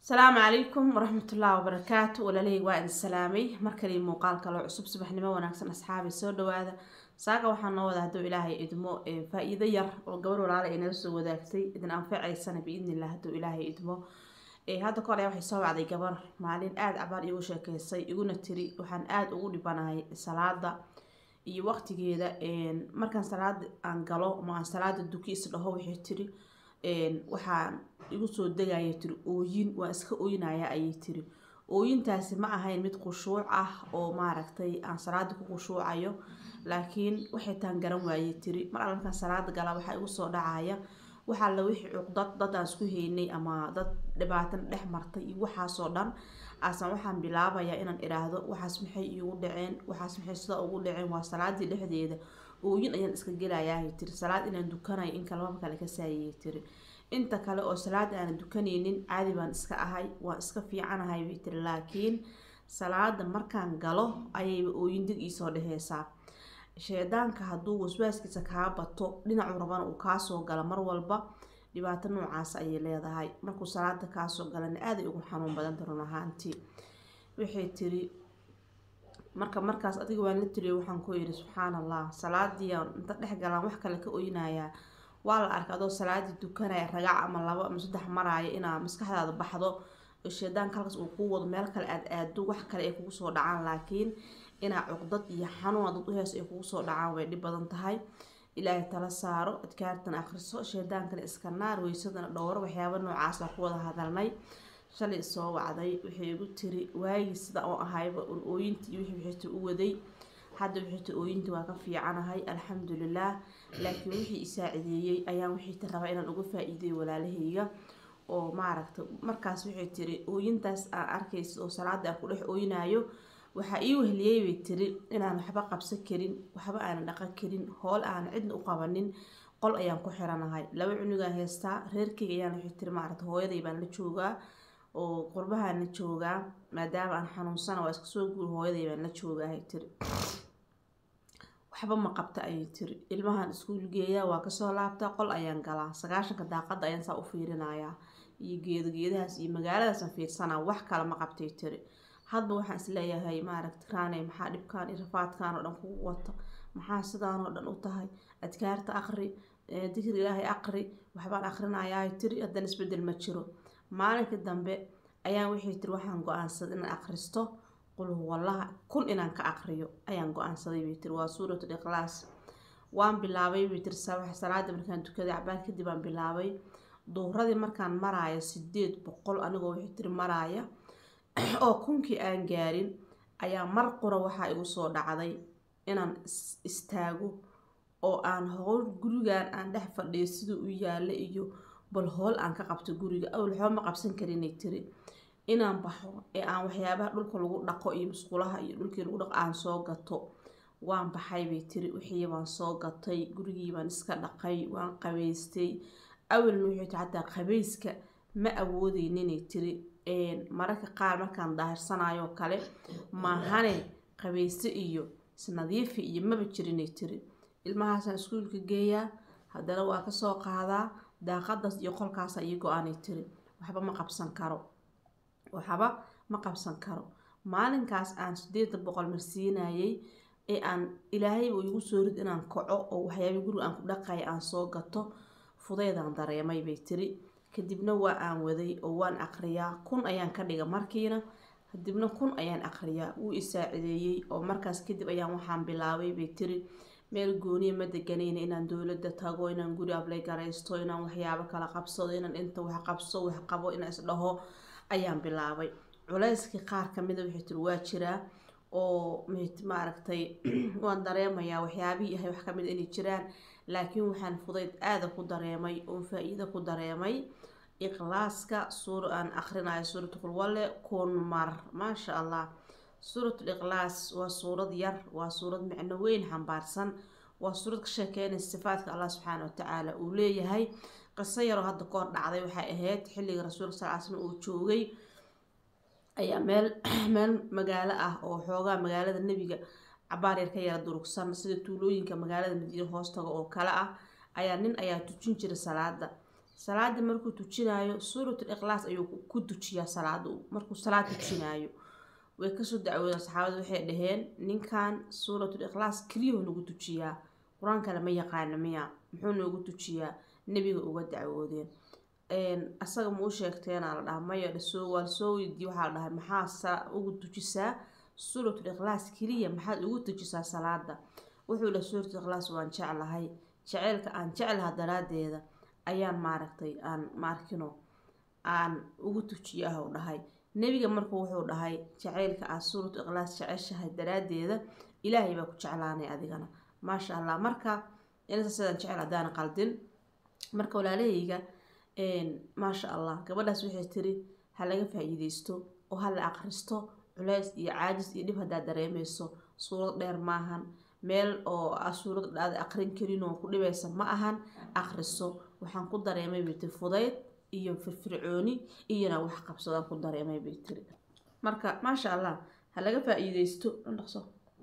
asalaamu calaykum waraxmatullaahi wabarakaatu walaalahey waa idin salaamay markali muuqaal kaloo cusub subaxnimo wanaagsan asxaabi soo dhawaada saaga waxaa noo wada hadduu ilaahay idmo faa-iido yar oo gabar walaala ay nala soo wadaagtay idin anfacaysana biidnillah hadduu ilaahay idmo hadda ka hore waxay soo wacday gabar maalin aada cabaar igu sheekeysay iguna tiri waxaan aada ugu dhibanahay salaada iyo waqtigeeda markaan salaada aan galo ma aan salaada duki is dhaho waxay tiri waxaan igu soo degaya tiri ooyin waa iska ooyinaya ayay tiri ooyintaasi ma ahayn mid khushuuc ah oo maaragtay aan salaada ku khushuucayo laakiin waxay taan garan waayey tiri mar alla markaan salaada galaa waxaa igu soo dhacaya waxaa la wixii cuqdad dad aan isku haynay ama dad dhibaatan dhex martay iyo waxaasoo dhan aasan waxaan bilaabayaa inaan idhaahdo waxaas maxay iigu dhaceen waxaas maxay sidaa ugu dhaceen waa salaadii dhexdeeda ooyin ayaan iska gelayahay tiri salaad inaan dukanayo in kalmaba kale ka saayayay tiri inta kale oo salaad aanan dukanaynin caadi baan iska ahay waan iska fiicanahay bay tiri laakiin salaada markaan galo ayayba ooyin dig iisoo dheheysaa sheedaanka hadduu waswaaskiisa kaa bato dhinacuu rabana uu kaasoo gala mar walba dhibaato noocaas ayay leedahay markuu salaada kaasoo galana aaday ugu xanuun badanta run ahaantii waxay tiri marka markaas adiga waan la tiriyo waxaan ku yidhi subxaan allah salaadii inta dhex galaan wax kale ka oynayaa waa la arkay adoo salaadii dukanaya ragac ama labo ama saddex maraayo inaa maskaxdaada baxdo sheedaanka halkaas uu kuu wado meel kale aad aado wax kale ay kugu soo dhacaan laakiin inaa cuqdad iyo xanuun dad uhees ay kugu soo dhacaan way dhib badan tahay ilaahay tala saaro adkaartan akhriso sheedaankana iska naar weysadana dhowro waxyaaba noocaas baa ku wada hadalnay shalay soo wacday waxay igu tiri waagii sida oo ahayba un ooyintii iyo wixii wixita u waday hadda wixita ooyintii waa ka fiicanahay alxamdulilah laakiin wixii isaacideeyey ayaan wixiita rabaa inaan uga faa-iideyo walaalahayga oo maaragta markaas waxay tiri ooyintaas aan arkaysa oo salaada aan ku dhex ooyinayo waxaa ii wehliyey bay tiri inaan waxba qabsan karin waxba aanan dhaqan karin hool aanan cidna u qabanin qol ayaan ku xiranahay laba cunugaan haystaa reerkeyga ayaan waxay tiri maaragta hooyaday baan la joogaa oo qurbahaan la joogaa maadaama aan xanuunsana waa iska soo guur hooyaday baan la joogaahay tiri waxba ma qabta ayay tiri ilmahan iskuul geeyaa waa kasoo laabtaa qol ayaan galaa sagaashanka daaqada ayaan saa u fiirinayaa iyo geedo geedahaas iyo magaaladaasaan fiirsanaa wax kale ma qabtay tiri hadba waxaan isleeyahay maaragta raaney maxaa dhibkaan iyo rafaadkan oo dhan kugu wata maxaa sidaan oo dhan u tahay adkaarta aqri dikri ilaahay aqri waxbaan aqrinayaa tiri haddana isbedel ma jiro maalinka dambe ayaan waxay tiri waxaan go-aansaday inaan aqristo qul huwallaha kun inaan ka aqriyo ayaan go-aansaday bay tiri waa suuratul ikhlaas waan bilaabay bay tiri salaada markaan tukaday cabaar kadib aan bilaabay duuradii markaan maraayo sideed boqol anigoo waxay tiri maraaya oo kunkii aan gaarin ayaa mar qura waxaa igu soo dhacday inaan istaago oo aan howl gurigan aan dhex fadhiyo siduu u yaalla iyo bal hool aan ka qabto guriga awal waxba ma qabsan karinay tiri inaan baxo ee aan waxyaabaha dhulka lagu dhaqo iyo musqulaha iyo dhulkii lagu dhaqo aan soo gato waan baxay bay tiri wixii baan soo gatay gurigii baan iska dhaqay waan qabaystay awalna waxay tiri xataa qabayska ma awoodeyninay tiri mararka qaar markaan daahirsanayo kale maahane qabayste iyo isnadiifi iyo maba jirinay tiri ilmahaasaan iskuulka geeyaa haddana waa kasoo qaadaa daaqadaas iyo qolkaasa ii go-aanay tiri waxba ma qabsan karo waxba ma qabsan karo maalinkaas aan sideeda boqol marsiinayay ee aan ilaahayba igu soo rid inaan kaco oo waxyaaba guriga aan ku dhaqaya aan soo gato fudeydaan dareemay bay tiri kadibna waa aan waday oo waan aqriyaa kun ayaan ka dhiga markiina kadibna kun ayaan aqriyaa wuu isaacideeyey oo markaas kadib ayaan waxaan bilaabay bay tiri meel gooniya ma deganayna inaan dowladda tago inaan guri ablay garaysto inaan waxyaabo kala qabsado inaan inta wax qabso wax qabo inaan isdhaho ayaan bilaabay culeyskii qaar kamida waxay tiri waa jiraa oo maaragtay waan dareemayaa waxyaabihii ahay wax kamida inay jiraan laakiin waxaan fudayd aada ku dareemay oo faa-iida ku dareemay ikhlaaska suur aan akrinayo suuratu qulwale kun mar maasha allah suuratul ikhlaas waa suurad yar waa suurad micno weyn xambaarsan waa suurad ka sheekeynaysa sifaadka allah subxaana watacaala uu leeyahay qiso yaroo hadda ka hor dhacday waxay ahayd xilliga rasuulka sal l slam uu joogay ayaa meel meel magaalo ah oo xoogaa magaalada nebiga cabaar yar ka yara durugsan sida tuulooyinka magaalada madiine hoostaga oo kale ah ayaa nin ayaa tujin jira salaada salaada markuu tujinaayo suuratul ikhlaas ayuu ku tujiyaa salaada markuu salaad tujinaayo way kasoo dacwoodeen saxaabada waxay dhaheen ninkan suuratul ikhlaas keliyahuu nagu tujiyaa qur-aan kale ma yaqaana miya muxuu noogu tujiyaa nebiga uga dacwoodeen asaga ma u sheegteena la dhaha maya dhasoo waa lasoo weydiiye waxaa la dhahay maxaa ugu tujisaa suuratul ikhlaas keliya maxaad ugu tujisaa salaada wuxuu dhaha suuratul ikhlaas waan jeclahay jaceylka aan jeclaha daraadeeda ayaan maaragtay aan maarkino aan ugu tujiya ah u dhahay nebiga marku wuxuu dhahay jaceylka aad suuratu ikhlaas jeceshahay daraadeeda ilaahay baa ku jeclaanay adigana maasha allah marka inasa sidaan jecel haddaan qaldin marka walaalahayga maasha allah gabadhaas waxay tiri ha laga faa-iideysto oo ha la aqristo culeys iyo caajis iyo dhib haddaad dareemeyso suurad dheer maahan meel oo suurad aad aqrin karin oo ku dhibaysa ma ahan aqriso waxaan ku dareemay bay tiri fudayd iyo firfircooni iyona wax qabsadaan ku dareemay bay tiri marka maasha allah ha laga faa-iideysto dhaqso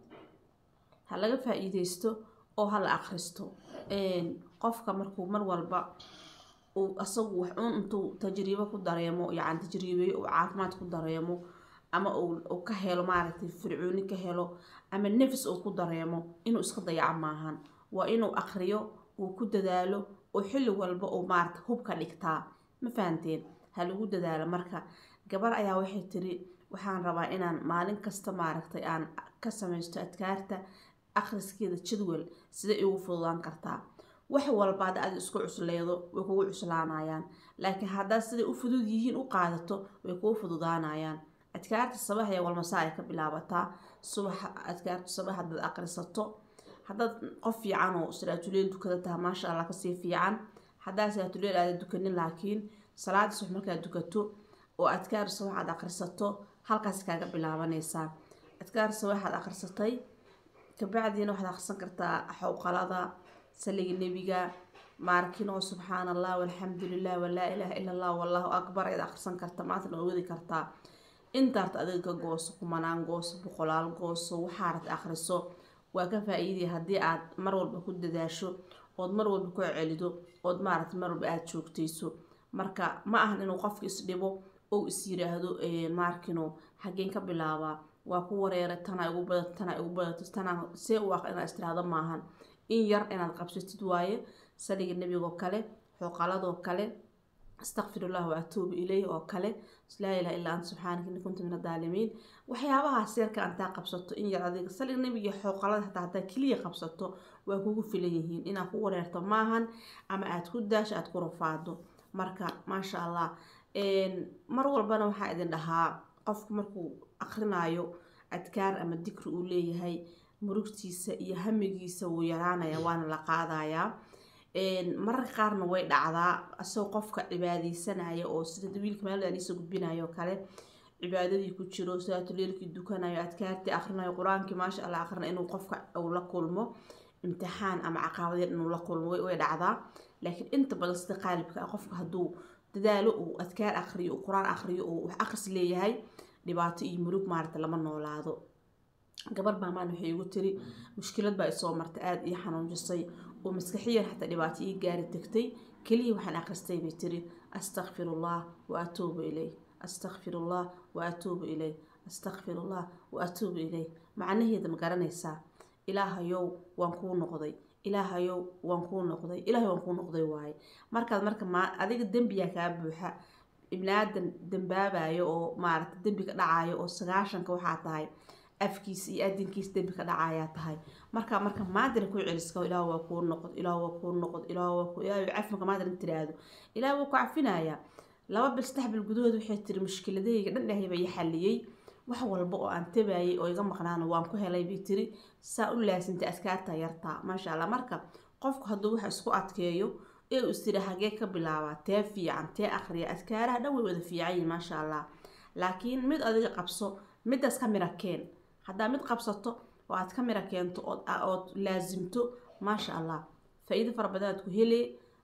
ha laga faa-iideysto oo ha la aqristo qofka markuu mar walba uu asagu wax uun intuu tajriibo ku dareemo yacni tajriibeeyo uu caafimaad ku dareemo ama uu ka helo maaragtay fircooni ka helo ama nefis uu ku dareemo inuu iska dayaco maahan waa inuu aqriyo uu ku dadaalo oo xilli walba uu maarata hub ka dhigtaa ma fahanteen ha lagu dadaalo marka gabar ayaa waxay tiri waxaan rabaa inaan maalin kasta maaragtay aan ka samaysto adkaarta akhriskeeda jadwal siday igu fududaan kartaa wax walba hadda aad isku cusleedo way kugu cuslaanayaan laakiin haddaad siday u fudud yihiin u qaadato way kugu fududaanayaan adkaarta sabax ee walmasaa ay ka bilaabataa subaxa adkaarta sabax haddaad aqrisato haddaad qof fiican oo salaatuleel dukada taha maasha allah kasii fiican haddaad salaatuleel aada dukanin laakiin salaada subax markaad dukato oo adkaar sabax aad aqrisato halkaas kaaga bilaabanaysaa adkaar sabax aad aqrisatay kabacdiina waxaad aqrisan kartaa xowqalada saliga nebiga maarkinoo subxaan allah walxamdu lilah walaa ilaaha ila allah wallahu akbar ayaad aqrisan karta maantana waa wadi kartaa intaarta adiga ka gooso kumanaan gooso boqolaal gooso waxaarad aqriso waa ka faa-iidaya haddii aad mar walba ku dadaasho ood mar walba ku celido ood maaragta mar walba aada joogtayso marka ma ahan inuu qofka isdhibo ou is yiraahdo maarkino xageen ka bilaabaa waa ku wareeray tanaa igu badato tanaa igu badato tanaa see u aq inaad istiraahdo maahan in yar inaad qabsatid waaye saliga nebigoo kale xooqaladoo kale astaqfirullah wa atuubu ilayh oo kale laa ilaha illaa anta subxaanaka inni kunta min adaalimiin waxyaabahaas yarka antaa qabsato in yar adiga saliga nebiga xooqalada hataa hadaa keliya qabsato waa kugu filan yihiin inaad ku wareerto maahan ama aada ku daasho aada ku rafaado marka maasha allah mar walbana waxaa idin dhahaa qofku markuu aqrinaayo adkaar ama dikri uu leeyahay murugtiisa iyo hamigiisa wuu yaraanaya waana la qaadayaa mararka qaarna way dhacdaa asagoo qofka cibaadeysanaya oo sida wiilka maaladiisa gudbinayo kale cibaadadii ku jiro salaatuleelkii dukanayo adkaartii akrinayo qur-aankii maasha allah akrina inuu qofka uu la kulmo imtixaan ama caqabadeed inuu la kulmo way dhacdaa laakiin inta badan sida qaalibka ah qofka hadduu dadaalo uu adkaar akriyo uu qur-aan akriyo uu wax aqris leeyahay dhibaato iyo murug maarata lama noolaado gabar baa maan waxay igu tiri mushkilad baa isoo marta aada ii xanuunjisay oo maskaxiyan xataa dhibaato ii gaari degtay keliya waxaan akhristay bay tiri astakfirullah wa atuubu ilay astakfirullah wa atuubu ilay astakfirullah wa atuubu ilay macnaheeda ma garanaysaa ilaahayow waan kuu noqday ilaahayow waan kuu noqday ilaahay waan kuu noqday waaye markaad marka ma adiga dembiyaa kaa buuxa ibnaadan dambaabayo oo maarata dembiga dhacayo oo sagaashanka waxaa tahay afkiisa iyo adinkiisa dembi ka dhacayaa tahay marka marka maadina ku celiska ilaah waa kuu noqod ilaah waa kuu noqod ilaah waa kuu ilaah cafi marka maadina tiraahdo ilaah waa ku cafinayaa laba bil saddex bil gudahood waxay tiri mushkiladahayga dhan dhahay baa ii xaliyey wax walba oo aan tabayay oo iga maqnaana waan ku helay bay tiri saa u laasintay askaarta yartaa maasha allah marka qofku hadduu wax isku adkeeyo ee uu istiri hagee ka bilaabaa tee fiican tee akhriya adkaaraha dhan way wada fiican yihin maasha allah laakiin mid adiga qabso midaas ka mira keen haddaa mid qabsato oo aad ka mira keento ood laasimto maasha allah faa-iido fara badan aad ku hele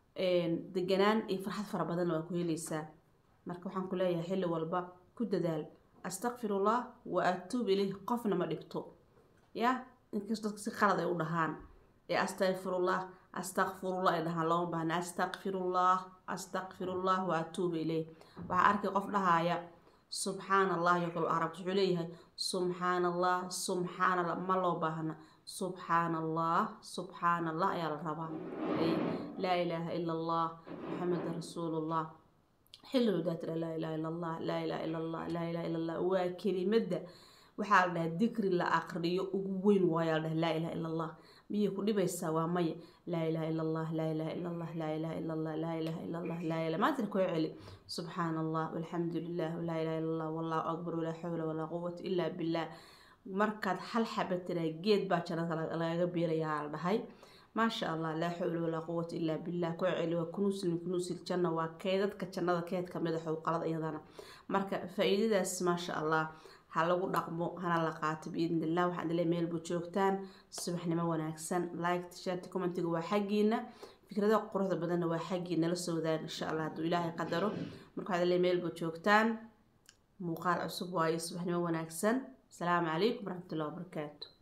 deganaan iyo farxad fara badanna waa ku heleysaa marka waxaan ku leeyahay xilli walba ku dadaal astakfirullah wa atuub ilayh qofna ma dhibto ya inkastoo dadka si qalad ay u dhahaan ee astaqfirullah astakfirullah ay dhahaan looma baahna astakfirullah astaqfirullah wa atuubu ilayh waxaa arkay qof dhahaya subxaan allah iyo kale arab wuxuu leeyahay subxaan allah subxaan allah ma loo baahna subxaan allah subxaan allah ayaa la rabaa laa ilaaha ila allah maxamedan rasuulullah xilligodaa tira laa ilaha ila allah laa ilaha ila allah laa ilaha ila allah waa kelimada waxaa la dhahaa dikri la aqriyo ugu weyn waayaa la dhaha laa ilaha ila allah miyay ku dhibaysaa waa maya laa ilaha ila allah laa ilaha ila allah laa ilaha ila allah laa ilaha ila allah laa ilaha maantana koo celi subxaan allah walxamdu lilah walaa ilaha ila allah wallahu akbar walaa xawla walaa quwata ilaa billah markaad hal xaba tiraa geed baa jannada lagaga biirayaa la dhahay maasha allah laa xawla walaa quwata ilaa billah koo celi waa kunuusil min kunuusil janna waa keedadka jannada keed kamid a xowqalada iyadana marka faa-iidadaas maasha allah ha lagu dhaqmo hana la qaato biidn illah waxaan dile meelbu joogtaan subaxnimo wanaagsan like t-shirt commentiga waa xaggiina fikradaha quruxda badanna waa xaggiina la soo wadaaga insha allah hadduu ilaahay qadaro marka waxaan dile meelbu joogtaan muuqaal cusub waayo subaxnimo wanaagsan asalaamu calaykum waraxmatullahi wabarakaatu